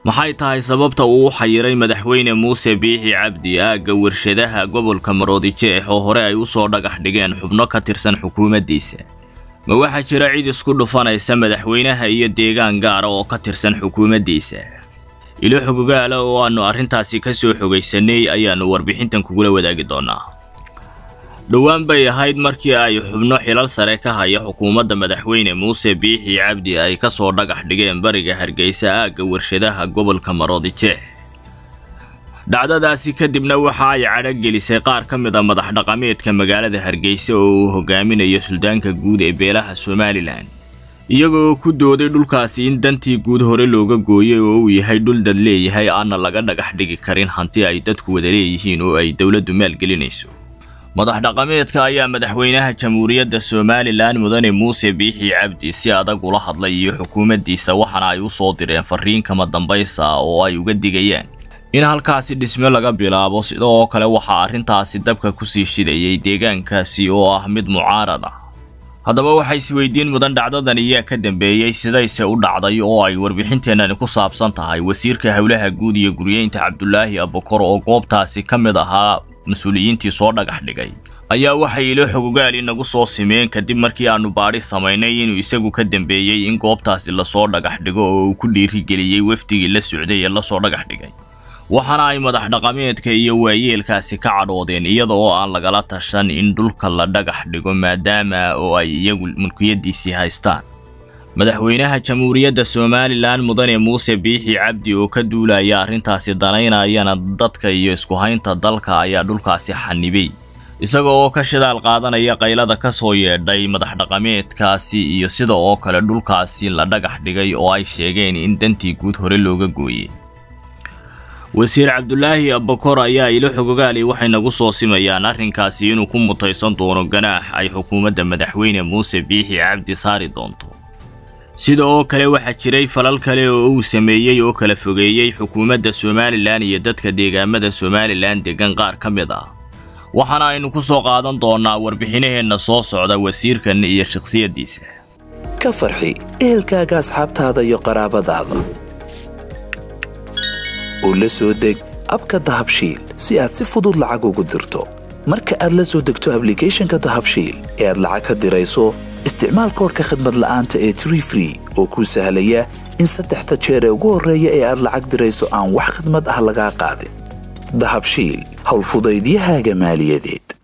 maxay tahay sababta uu u xayiray madaxweyne muuse biixi cabdi aagga warshadaha gobolka maroodijeex oo hore ay u soo dhagax dhigeen xubno ka tirsan xukuumaddiisa ma waxaa jira cid isku dhufanaysa madaxweynaha iyo deegaan gaara oo ka tirsan xukuumaddiisa ilo xogogaala oo aannu arrintaasi ka soo xogaysanay ayaannu warbixintan kugula wadaagi doonnaa dhowaan bay ahayd markii ay xubno xilal sare ka haya xukuumadda madaxweyne muuse biixi cabdi ay ka soo dhagax dhigeen bariga hargeysa aagga warshadaha gobolka maroodijeex dhacdadaasi kadibna waxa ay cadhogelisay qaar ka mid a madax dhaqameedka magaalada hargeysa oo uu hogaaminayo suldaanka guud ee beelaha somalilan iyagoo ku dooday dhulkaasi in dantii guud hore looga gooyay oo uu yahay dhul dad leeyahay aanna laga dhagax dhigi karin hanti ay dadku wada leeyihiin oo ay dowladdu maalgelinayso madax dhaqameedka ayaa madaxweynaha jamhuuriyadda somalilan mudane muuse biixi cabdi si adag ula hadlay iyo xukuumaddiisa waxaana ay u soo direen fariin kama dambaysa oo ay uga digayaan in halkaasi dhisme laga bilaabo sidoo kale waxaa arrintaasi dabka kusii shidayay deegaankaasi oo ah mid mucaarad ah haddaba waxay isweydiin mudan dhacdadan iyaa ka dambeeyey sidayse u dhacday oo ay warbixinteennani ku saabsan tahay wasiirka howlaha guud iyo guryeynta cabdulaahi abukor oo goobtaasi ka mid ahaa mas-uuliyiintii soo dhagax dhigay ayaa waxay ilo xogogaal inagu soo simeen kadib markii aannu baadhi samaynay inuu isagu ka dambeeyey in goobtaasi lasoo dhagax dhigo oo uu ku dhiirigeliyey wafdigii la socday ee lasoo dhagax dhigay waxaana ay madax dhaqameedka iyo waayeelkaasi ka cadhoodeen iyada oo aan lagala tashan in dhulka la dhagax dhigo maadaama oo ay iyagu mulkiyaddiisii haystaan madaxweynaha jamhuuriyadda somalilan mudane muuse biixi cabdi oo ka duulaya arrintaasi danaynayana dadka iyo isku haynta dalka ayaa dhulkaasi xanibay isaga oo ka shidaal qaadanaya qaylada ka soo yeedhay madax dhaqameedkaasi iyo sida oo kale dhulkaasi la dhagax dhigay oo ay sheegeen in dantii guud hore looga gooyey wasiir cabdulaahi abakor ayaa ilo xogogaali waxay nagu soo simayaan arrinkaasi inuu ku mutaysan doono ganaax ay xukuumadda madaxweyne muuse biixi cabdi saari doonto sida oo kale waxaa jiray falal kale oo uu sameeyey oo kala fogeeyey xukuumadda somalilan iyo dadka deegaamada somalilan degan qaar ka mid ah waxaana aynu ku soo qaadan doonnaa warbixinaheenna soo socda wasiirkan iyo shakhsiyaddiisa ka farxi ehelkaaga asxaabtaada iyo qaraabadaada oo la soo deg abka dahabshiil si aad si fudud lacag ugu dirto marka aad la soo degto ablicathonka dahabshiil ee aad lacag ka dirayso isticmaal koorka khadmad la'aanta ee tree free oo kuu sahlaya in saddexda jeer ee ugu horreeya ee aad lacag dirayso aan wax khadmad ah lagaa qaadin dahabshiil howlfudaydiyahaaga maaliyadeed